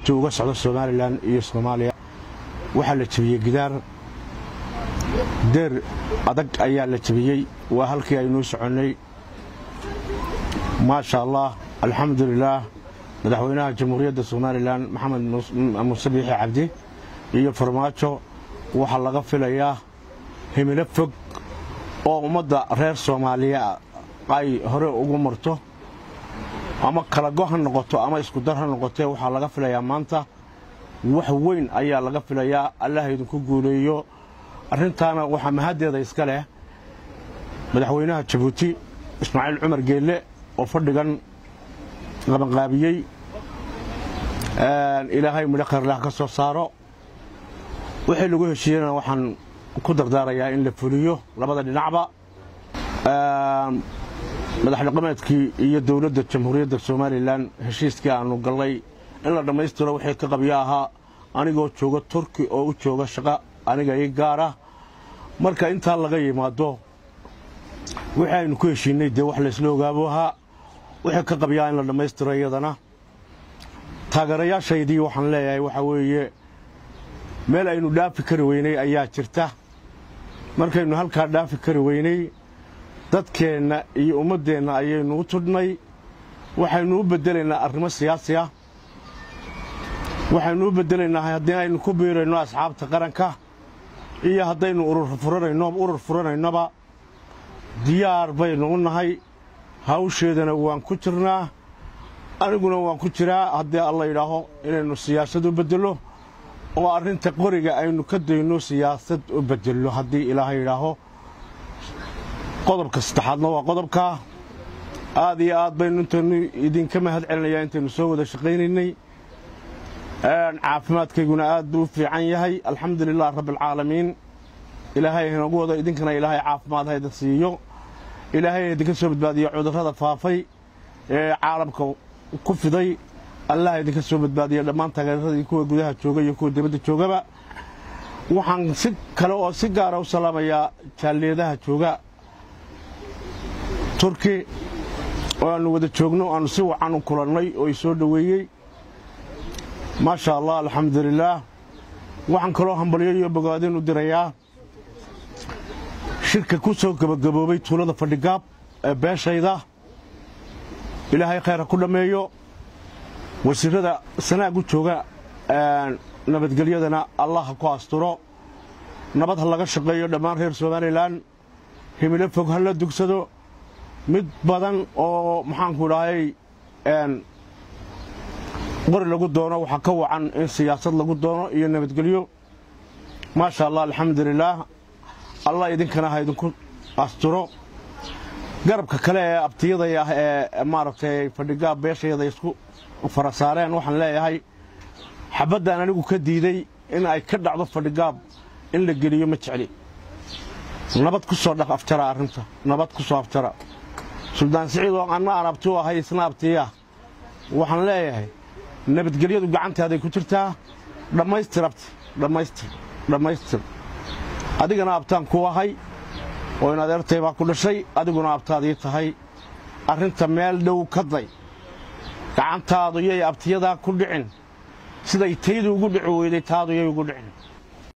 uga socda somalilan iyo soomaaliya waxaa la jebiyey gidaar deer adag ayaa la jebiyey waa halkii aynuu soconnay maasha allah alxamdulilaah madaxweynaha jamhuuriyadda somalilan maxamed muuse biixi cabdi iyo farmaajo waxaa laga filayaa himilo fog oo ummadda reer soomaaliya ay hore ugu marto ama kalago ha noqoto ama iskudar ha noqotee waxaa laga filayaa maanta wax weyn ayaa laga filayaa allah idinku guuleeyo arrintaana waxaa mahaddeeda iska leh madaxweynaha jabuuti ismaaciil cumar geelle oo fadhigan qabanqaabiyey ilaahay midho khayrlah ka soo saaro wixii lagu heshiiyena waxaan ku dardaarayaa in la fuliyo labada dhinacba madax dhaqameedkii iyo dowladda jamhuuriyadda somalilan heshiiskii aannu gallay in la dhammaystiro wixii ka qabyo ahaa anigoo jooga turki oo u jooga shaqo aniga ii gaara marka intaa laga yimaado wixii aynu ku heshiinnay dee wax laysla ogaabo ahaa wixii ka qabyaa in la dhammaystiro iyadana taageerayaashaydii waxaan leeyahay waxaa weeye meel aynu dhaafi kari weynay ayaa jirta markaynu halkaa dhaafi kari weynay dadkeenna iyo ummaddeenna ayaynu u tudhnay waxaynu u beddelaynaa arrimo siyaasi ah waxaynu u beddelaynaa haddii aynu ku biirayno asxaabta qaranka iyo haddaynu urur furanayno urur furanaynoba diyaar baynu u nahay hawsheedana waan ku jirnaa aniguna waan ku jiraa haddii alla yidhaaho inaynu siyaasad u beddello oo arrinta qoriga aynu ka dayno siyaasad u beddello haddii ilaaha yidhaaho qodobka saddexaadna waa qodobkaa aad iyo aad baynu intaynu idinka mahad celinayaa intaynu soo wada shaqaynaynay caafimaadkayguna aad buu u fiican yahay alxamdu lilah rabbialcaalamiin ilaahay inagu wado idinkana ilaahay caafimaad hayda siiyo ilaahay idinka soo badbaadiyo cudurrada faafay ee caalamka ku fiday allah idinka soo badbaadiyo dhammaan taageeradii kuwa gudaha jooga iyo kuwa dibadda joogaba waxaan si kale oo si gaara u salaamayaa jaaliyadaha jooga turki oo aannu wada joogno aannu si wacan u kulannay oo i soo dhoweeyey maasha allah alxamdulilaah waxaan kaloo hambalyo iyo bogaadin u dirayaa shirka ku soo gebagaboobay tuulada fadhigaab ee beeshayda ilaahay khayr ku dhammeeyo wasiirrada sanaag u jooga nabadgelyadana allah ha ku asturo nabad ha laga shaqeeyo dhammaan reer somalilan himilo fog ha la dugsado mid badan oo maxaanku idhahay qori lagu doono waxaa ka wacan in siyaasad lagu doono iyo nabadgelyo maasha allah alxamdulilaah allah idinkana ha idinku asturo garabka kale ee abtiyaday ah ee maaragtay fadhigaab beeshayada isku fara saareen waxaan leeyahay xabaddan anigu ka diiday in ay ka dhacdo fadhigaab in la geliyo ma jecli nabad ku soo dhaq aftara arrinta nabad ku soo aftara suldaan siciid oo anna aan abti u ahay isna abtiya waxaan leeyahay nabadgelyadu gacantaaday ku jirtaa dhammaystir abti dhammaystir dhammaystir adigana abtaan ku ahay oo in adeertay baa ku dhashay adiguna abtaadii tahay arrinta meel dhow ka day gacantaadu yay abtiyadaa ku dhicin siday taydu ugu dhici weyday taadu yay ugu dhicin